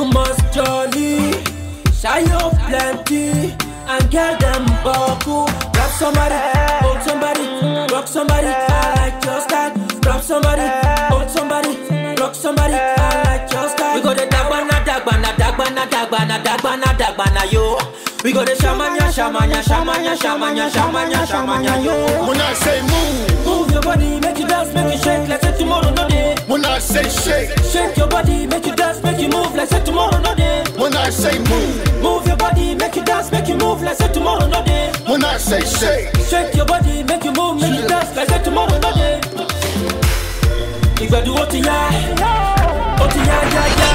must jolly, shayo plenty, and get them buckle. Grab somebody, hold somebody, rock somebody. I like your style. Grab somebody, hold somebody, rock somebody. I like your style. We go the dagbana, dagbana, dagbana, dagbana, dagbana, dagbana, yo. We go the shamanya, shamanya, shamanya, shamanya, shamanya, shamanya, yo. When I say move, Move your body, make you dance, make you shake like say tomorrow no day. when I say shake, Shake your body, make you dance, make you move like say tomorrow no day. when I say move, Move your body, make you dance, make you move like say tomorrow no day. when I say shake. Shake your body, make you move, make you dance like say tomorrow no day. Ìgbàdùn ó ti yá, ó ti yá yá yá.